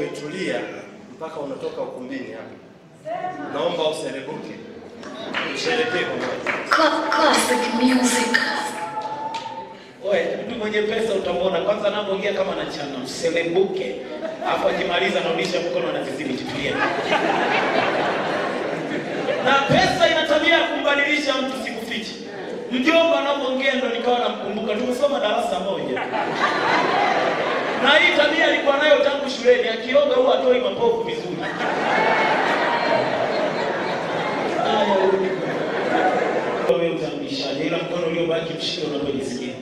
umetulia mpaka unatoka ukumbini hapa, naomba userebuke, usherekee pamoja. Cla- Classic music. Oe, mtu mwenye pesa utamwona kwanza anapoingia kama anachana mselebuke, alafu akimaliza anarudisha mkono na vizidi tutulie. Na pesa ina tabia ya kumbadilisha mtu, sikufichi. Mjomba anapoongea ndo nikawa namkumbuka, tumesoma darasa moja, na hii tabia alikuwa nayo tangu shuleni, akioga huwa atoi mapovu vizuri. Haya, rudi. Wewe utamlishaje, ila mkono uliobaki mshike unapojisikia.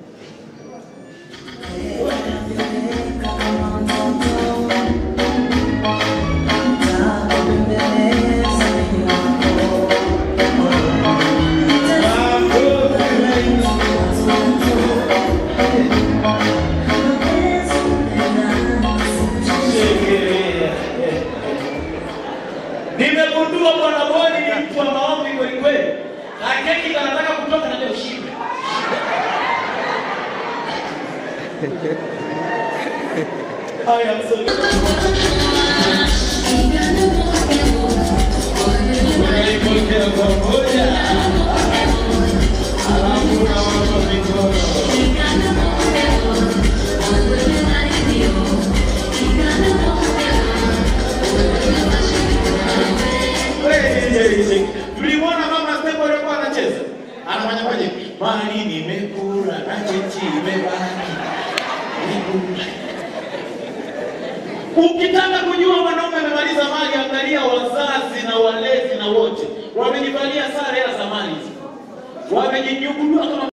Nimegundua bwana Boni ni mtu wa maombi kweli kweli. Hakeki kanataka kutoka na ushibe. Haya msoni. Unaipokea pamoja. Alafu unawapa mikono. Tulimwona mama Step alikuwa anacheza. Anafanya kwaje? Mali nimekula na chechi imebaki. Nimekula. Ukitaka kujua mwanaume amemaliza mali, angalia wazazi na walezi na wote wamejivalia sare ya zamani, wamejinyugudua kama